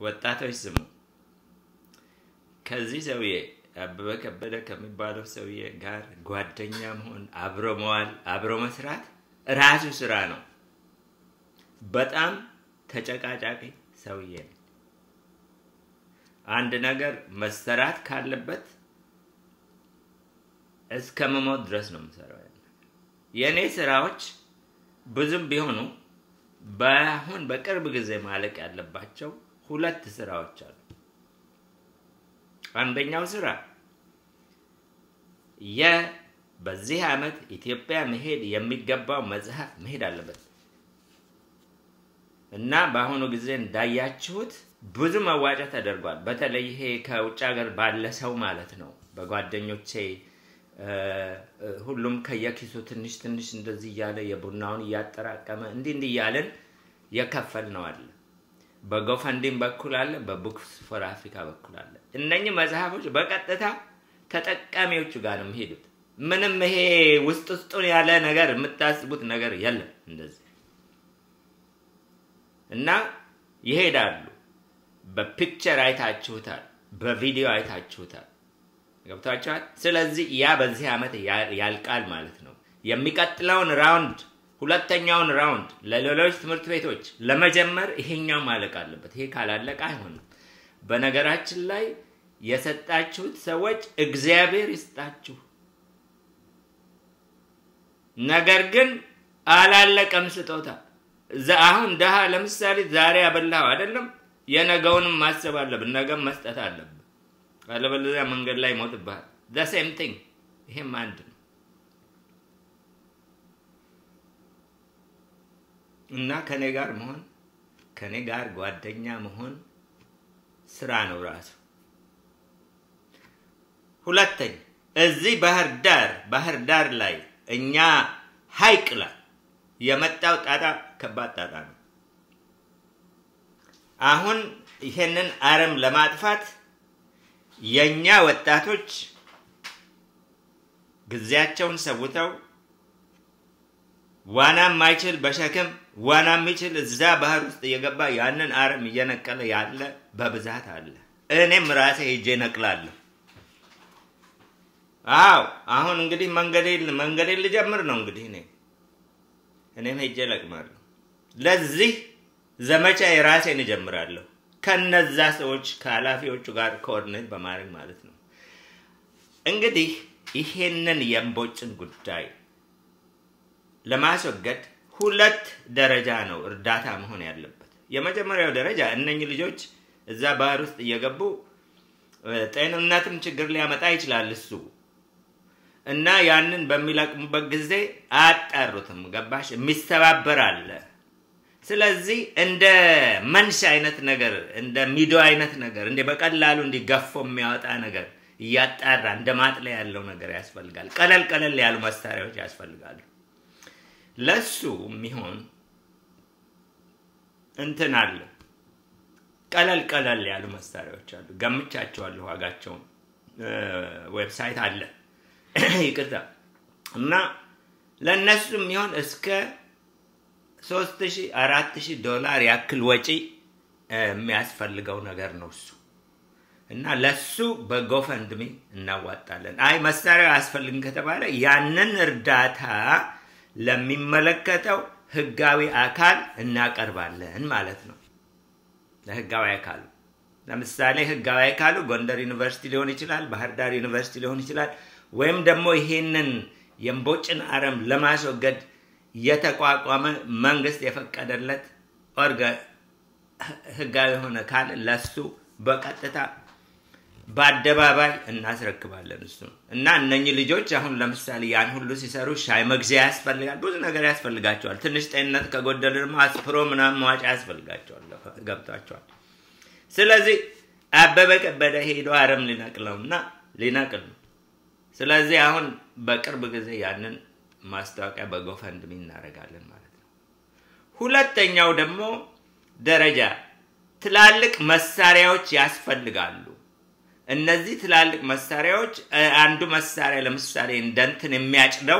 ወጣቶች ስሙ። ከዚህ ሰውዬ አበበ ከበደ ከሚባለው ሰውዬ ጋር ጓደኛ መሆን፣ አብሮ መዋል፣ አብሮ መስራት ራሱ ስራ ነው። በጣም ተጨቃጫቂ ሰውዬ ነው። አንድ ነገር መሰራት ካለበት እስከ መሞት ድረስ ነው የምሰራው። የእኔ ስራዎች ብዙም ቢሆኑ በአሁን በቅርብ ጊዜ ማለቅ ያለባቸው ሁለት ስራዎች አሉ። አንደኛው ስራ የ በዚህ ዓመት ኢትዮጵያ መሄድ የሚገባው መጽሐፍ መሄድ አለበት እና በአሁኑ ጊዜ እንዳያችሁት ብዙ መዋጫ ተደርጓል። በተለይ ይሄ ከውጭ ሀገር ባለ ሰው ማለት ነው። በጓደኞቼ ሁሉም ከየኪሱ ትንሽ ትንሽ እንደዚህ እያለ የቡናውን እያጠራቀመ እንዲህ እንዲህ እያለን የከፈል ነው አለ። በጎፈንዲም በኩል አለ፣ በቡክስ ፎር አፍሪካ በኩል አለ። እነኚህ መጽሐፎች በቀጥታ ተጠቃሚዎቹ ጋር ነው የሚሄዱት። ምንም ይሄ ውስጥ ውስጡን ያለ ነገር የምታስቡት ነገር የለም እንደዚህ እና ይሄዳሉ። በፒክቸር አይታችሁታል፣ በቪዲዮ አይታችሁታል። ገብቷቸዋል። ስለዚህ ያ በዚህ ዓመት ያልቃል ማለት ነው። የሚቀጥለውን ራውንድ ሁለተኛውን ራውንድ ለሌሎች ትምህርት ቤቶች ለመጀመር ይሄኛው ማለቅ አለበት። ይሄ ካላለቀ አይሆንም። በነገራችን ላይ የሰጣችሁት ሰዎች እግዚአብሔር ይስጣችሁ። ነገር ግን አላለቀም ስጦታ። አሁን ድሃ ለምሳሌ ዛሬ ያበላኸው አይደለም፣ የነገውንም ማሰብ አለብን። ነገም መስጠት አለብን። አለበለዚያ መንገድ ላይ ይሞትብሃል። ዘ ሴም ቲንግ ይሄም አንድ ነው እና ከኔ ጋር መሆን ከኔ ጋር ጓደኛ መሆን ስራ ነው ራሱ። ሁለተኛ እዚህ ባህር ዳር ባህር ዳር ላይ እኛ ሀይቅ ላይ የመጣው ጣጣ ከባድ ጣጣ ነው። አሁን ይሄንን አረም ለማጥፋት የኛ ወጣቶች ጊዜያቸውን ሰውተው ዋና የማይችል በሸክም ዋና የሚችል እዛ ባህር ውስጥ እየገባ ያንን አረም እየነቀለ ያለ በብዛት አለ። እኔም ራሴ ሄጄ ነቅላለሁ። አዎ አሁን እንግዲህ መንገዴን መንገዴን ልጀምር ነው እንግዲህ እኔ እኔም ሄጄ ለቅማለሁ። ለዚህ ዘመቻ የራሴን እጀምራለሁ ከነዛ ሰዎች ከኃላፊዎቹ ጋር ኮኦርዲኔት በማድረግ ማለት ነው። እንግዲህ ይሄንን የእምቦጭን ጉዳይ ለማስወገድ ሁለት ደረጃ ነው እርዳታ መሆን ያለበት። የመጀመሪያው ደረጃ እነኚህ ልጆች እዛ ባህር ውስጥ እየገቡ ጤንነትም ችግር ሊያመጣ ይችላል እሱ እና ያንን በሚለቅሙበት ጊዜ አያጣሩትም። ገባሽ? የሚሰባበር አለ። ስለዚህ እንደ መንሽ አይነት ነገር እንደ ሚዶ አይነት ነገር እንደ በቀላሉ እንዲገፎ የሚያወጣ ነገር እያጣራ እንደ ማጥለያ ያለው ነገር ያስፈልጋል። ቀለል ቀለል ያሉ መሳሪያዎች ያስፈልጋሉ። ለሱ የሚሆን እንትን አለ። ቀለል ቀለል ያሉ መሳሪያዎች አሉ። ገምቻቸዋለሁ። ዋጋቸውን ዌብሳይት አለ። ይቅርታ እና ለእነሱ የሚሆን እስከ ሶስት ሺህ አራት ሺህ ዶላር ያክል ወጪ የሚያስፈልገው ነገር ነው እሱ እና ለሱ በጎፈንድሚ እናዋጣለን። አይ መሳሪያው አያስፈልግም ከተባለ ያንን እርዳታ ለሚመለከተው ህጋዊ አካል እናቀርባለን ማለት ነው። ለህጋዊ አካሉ ለምሳሌ ህጋዊ አካሉ ጎንደር ዩኒቨርሲቲ ሊሆን ይችላል፣ ባህር ዳር ዩኒቨርሲቲ ሊሆን ይችላል። ወይም ደግሞ ይሄንን የእምቦጭን አረም ለማስወገድ የተቋቋመ መንግስት የፈቀደለት ኦርገ ህጋዊ የሆነ ካል ለሱ በቀጥታ በአደባባይ እናስረክባለን። እሱ እና እነኚህ ልጆች አሁን ለምሳሌ ያን ሁሉ ሲሰሩ ሻይ መግዚያ ያስፈልጋል፣ ብዙ ነገር ያስፈልጋቸዋል። ትንሽ ጤንነት ከጎደለ ደግሞ አስፕሮ ምናምን መዋጫ ያስፈልጋቸዋል። ገብቷቸዋል። ስለዚህ አበበ ከበደ ሄዶ አረም ሊነቅለውና ሊነቅል ነው። ስለዚህ አሁን በቅርብ ጊዜ ያንን ማስታወቂያ በጎፈንድሚ እናደርጋለን ማለት ነው። ሁለተኛው ደግሞ ደረጃ ትላልቅ መሳሪያዎች ያስፈልጋሉ። እነዚህ ትላልቅ መሳሪያዎች አንዱ መሳሪያ ለምሳሌ እንደንትን የሚያጭደው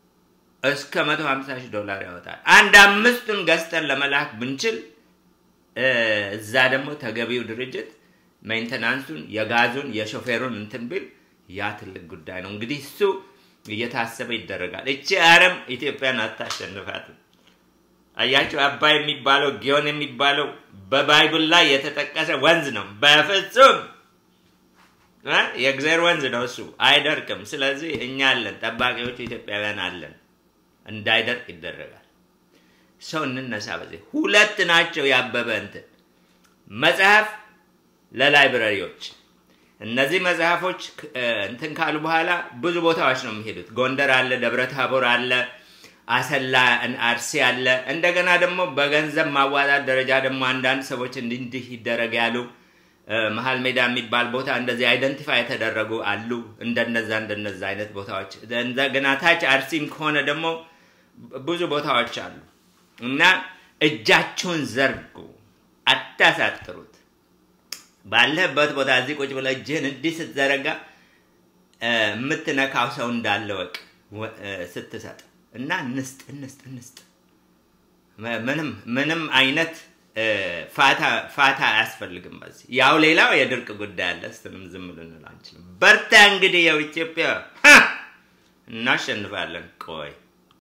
እስከ 150 ሺህ ዶላር ያወጣል። አንድ አምስቱን ገዝተን ለመላክ ብንችል እዛ ደግሞ ተገቢው ድርጅት ሜንተናንሱን የጋዙን የሾፌሩን እንትን ቢል ያ ትልቅ ጉዳይ ነው። እንግዲህ እሱ እየታሰበ ይደረጋል። እቺ አረም ኢትዮጵያን አታሸንፋትም። አያቸው አባይ የሚባለው ጊዮን የሚባለው በባይብል ላይ የተጠቀሰ ወንዝ ነው። በፍጹም የእግዚአብሔር ወንዝ ነው እሱ፣ አይደርቅም። ስለዚህ እኛ አለን፣ ጠባቂዎቹ ኢትዮጵያውያን አለን። እንዳይደርቅ ይደረጋል። ሰው እንነሳ። በዚህ ሁለት ናቸው ያበበ እንትን መጽሐፍ ለላይብረሪዎች እነዚህ መጽሐፎች እንትን ካሉ በኋላ ብዙ ቦታዎች ነው የሚሄዱት። ጎንደር አለ፣ ደብረ ታቦር አለ፣ አሰላ፣ አርሲ አለ። እንደገና ደግሞ በገንዘብ ማዋጣት ደረጃ ደግሞ አንዳንድ ሰዎች እንዲህ እንዲህ ይደረግ ያሉ መሀል ሜዳ የሚባል ቦታ እንደዚህ አይደንቲፋይ የተደረጉ አሉ። እንደነዛ እንደነዛ አይነት ቦታዎች እንደገና ታች አርሲም ከሆነ ደግሞ ብዙ ቦታዎች አሉ እና እጃችሁን ዘርጉ፣ አታሳጥሩት። ባለህበት ቦታ እዚህ ቁጭ ብለህ እጅህን እንዲህ ስትዘረጋ የምትነካው ሰው እንዳለ ወቅ ስትሰጥ እና እንስጥ እንስጥ እንስጥ። ምንም ምንም አይነት ፋታ አያስፈልግም። በዚህ ያው ሌላው የድርቅ ጉዳይ አለ። እሱንም ዝም ልንል አንችልም። በርታ እንግዲህ ያው ኢትዮጵያ እናሸንፋለን። ቆይ